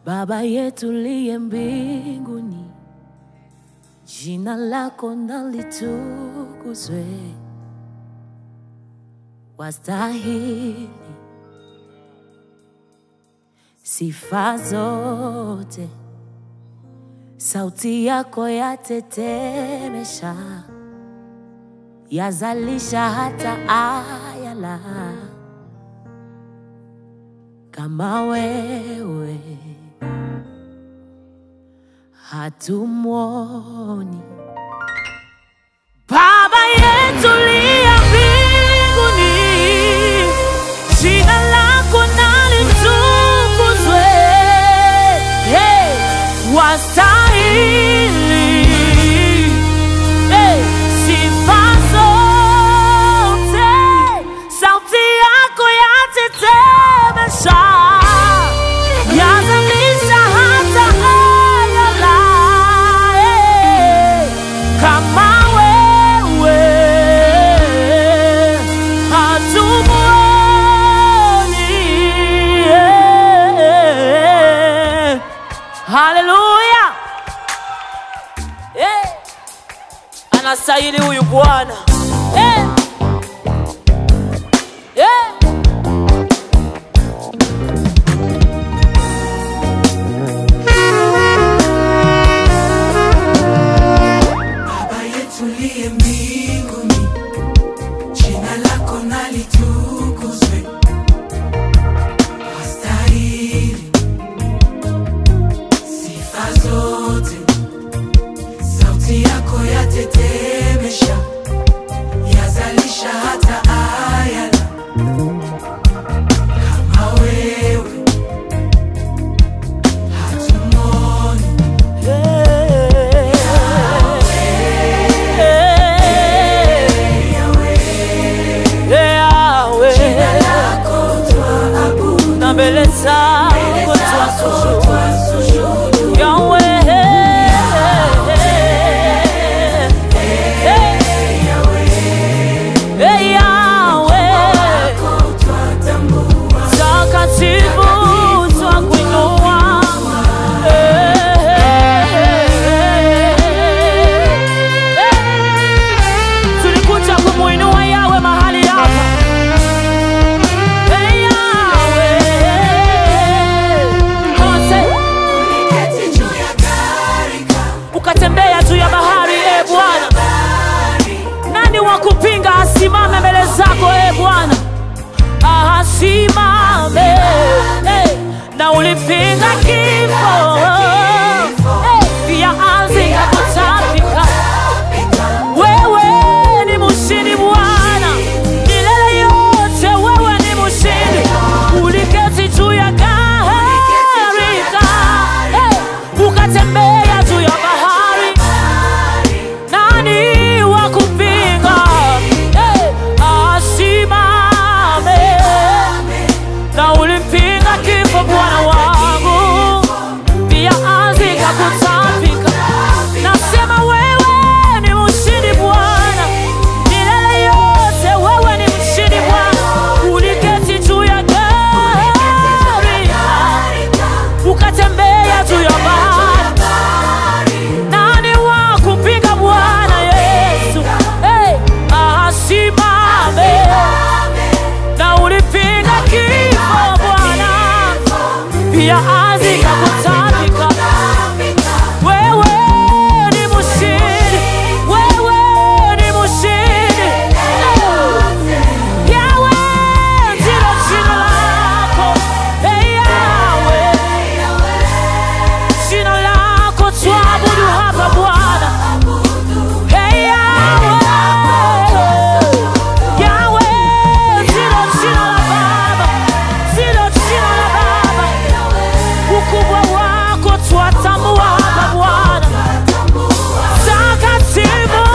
Baba yetu liye mbinguni, jina lako na litukuzwe, wastahili sifa zote, sauti yako yatetemesha, yazalisha hata ayala kama wewe hatumwoni. Baba yetu liye mbinguni, jina lako na litukuzwe, hey, wastahili hey, sifa zote, sauti yako yatetemesha, yazalisha hata ayala hey, kama wewe hatumwoni. hey. Haleluya! hey. Anastahili huyu Bwana hey. hey. Baba yetu liye mbinguni, jina lako na litukuzwe, wastahili sifa zote, sauti yako yatetemesha, yazalisha hata ayala kama wewe hatumwoni. na mbele zako twasujudu Yahweh. Eh, Yahweh. Takatifu twakuinua. Tulikuja kumuinua Yahweh mahali hapa. Eh, Yahweh. Come on, say. Uliketi juu ya gharika, Ukatembea juu ya bahari, e Bwana. bahari Nani wa kupinga asimame mbele zako e Bwana? Ah, Asimame eh, na ulipinga kifo eh, pia ardhi ikakutapika. Wewe ni mshindi Bwana, milele yote wewe ni mshindi. Uliketi juu ya gharika eh, ukatembea juu ya bahari nani wa kupinga Eh, asimame na ulimpinga kifo Bwana wangu, pia ardhi ikakutapika. Nasema wewe ni mshindi Bwana, milele yote wewe ni mshindi Bwana. Uliketi juu ya gari ukatembea juu ya bahari nani wa kupinga Bwana Yesu? Hey, asimame na ulipinga kifo Bwana, pia ardhi ikakutapika. Wewe ni mshindi, wewe ni mshindi. Yahweh ndilo jina lako. Hey, Yahweh. Jina lako tuabudu hapa Bwana. Hey, Yahweh. Yahweh, ndilo jina la Baba. Ndilo jina la Baba. Ukubwa wako twatambua hapa Bwana. Takatifu.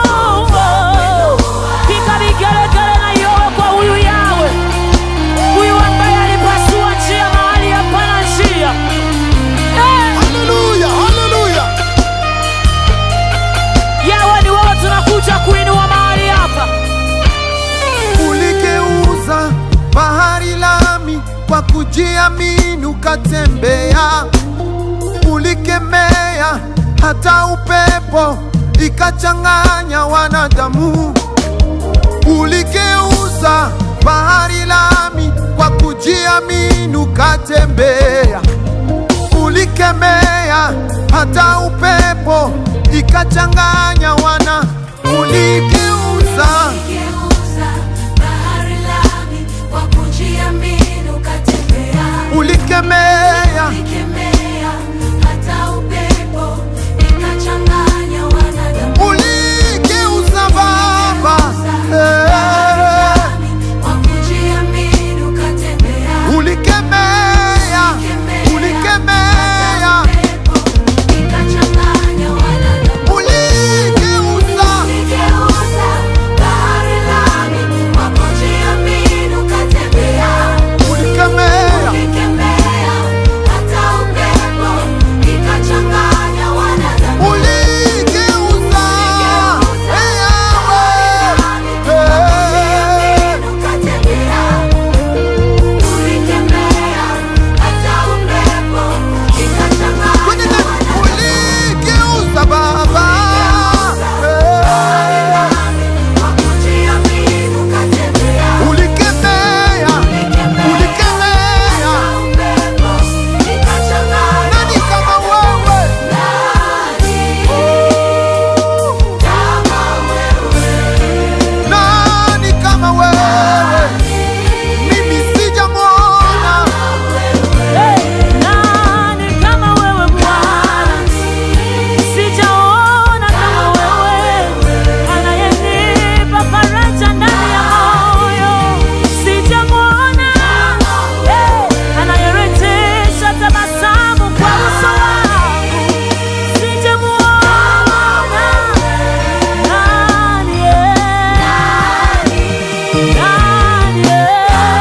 Piga vigelegele na yowe kwa huyu Yahweh. Huyu ambaye alipasua njia mahali hapana njia. Eh. Haleluya, haleluya. Yawe ni wewe tunakuja kuinua mahali hapa. Uligeuza bahari lami kwa kujiamini, ukatembea ulikemea hata upepo ikachanganya wanadamu, uligeuza bahari lami kwa kujiamini ukatembea, ulikemea hata upepo ikachanganya wana, uligeuza Geuza bahari lami kwa kujiamini ukatembea. ulikemea Ulikemea hata upepo ikachanganya wanadamu. uligeuza Baba Bahari Eh, lami kwa kujiamini ukatembea. ulikemea ulikemea Upepo ikachanganya wanadamu. uligeuza Uligeuza bahari lami kwa kujiamini ukatembea. ulikemea Ulikemea hata upepo ikachanganya wanadamu. uligeuza Eh, Yahweh. Eh, Ukatembea. Ulikemea hata upepo ikachanganya kwenye neno, wanadamu. uligeuza Baba Eh, Kwa kujiamini ukatembea. ulikemea ulikemea Upepo ikachanganya nani kama wewe nani kama wewe mimi sijamwona Nani kama wewe Bwana? Sijaona kama wewe, anayenipa faraja ndani ya moyo. Sijamwona eh, anayerejesha tabasamu kwa uso wangu. Sijamwona nani, eh, nani, eh.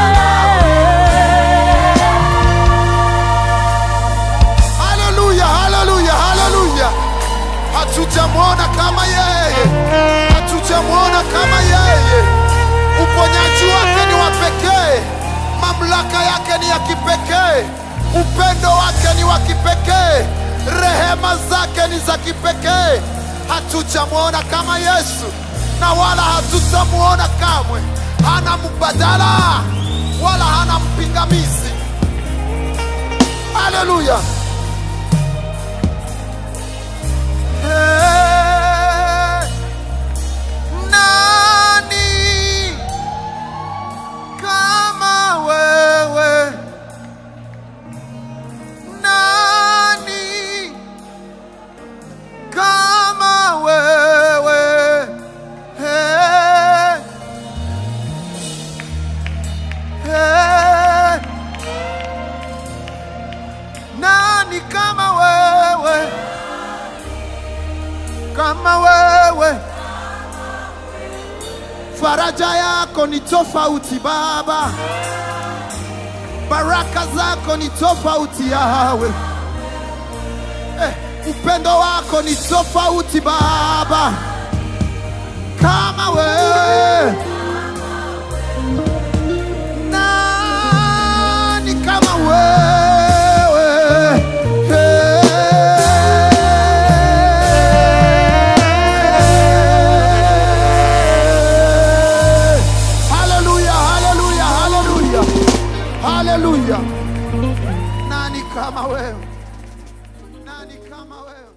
haleluya haleluya haleluya hatujamwona kama yeye hatujamwona kama yeye uponyaji wake ni wa pekee mamlaka yake ni ya kipekee upendo wake ni wa kipekee rehema zake ni za kipekee hatujamwona kama yesu na wala hatutamwona kamwe hana mbadala wala hana mpingamizi haleluya Eh, nani kama wewe? Nani kama wewe? Eh, eh, nani kama wewe? kama wewe. Faraja yako ni tofauti Baba, baraka zako ni tofauti Yawe. Eh, upendo wako ni tofauti Baba, kama wewe. Nani kama wewe? Eh. Haleluya, haleluya, haleluya, haleluya. Nani kama wewe? Nani kama wewe?